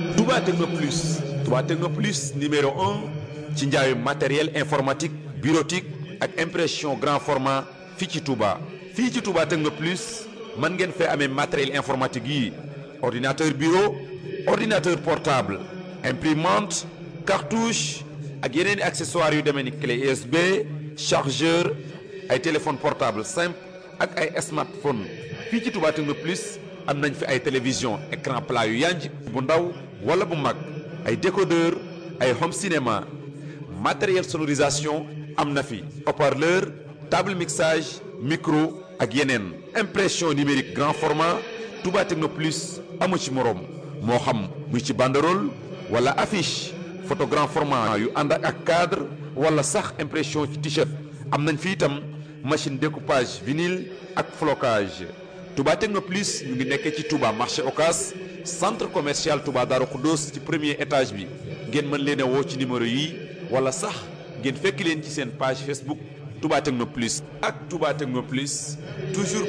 Touba Techno Plus Touba Techno Plus numéro un ci njaayu matériel informatique bureautique ak impression grand format fii ci Touba. fii ci Touba Techno Plus mën ngeen fee amee matériel informatique yi ordinateur bureau ordinateur portable imprimante cartouche ak yeneen i accessoires yu demee ni clé USB chargeur ay téléphone portable simple ak ay smartphone fii ci Touba Techno Plus am nañ fi ay télévision écran plat yu yanj bu ndaw wala bu mag ay décodeur ay home cinéma matériel sonorisation am na fi haut-parleur table mixage micro ak yeneen impression numérique grand format Touba Techno Plus amu ci moroom moo xam muy ci banderole wala affiche photo grand format yu ànd ak cadre wala sax impression ci t-shirt am nañ fi itam machine découpage vinyle ak flocage Touba Techno Plus ñu ngi nekkee ci Touba marché Ocas centre commercial Touba Darou Khoudoss ci premier étage bi ngeen mën leen a woo ci numéro yi wala sax ngeen fekk leen ci seen page Facebook Touba Techno Plus ak Touba Techno Plus toujours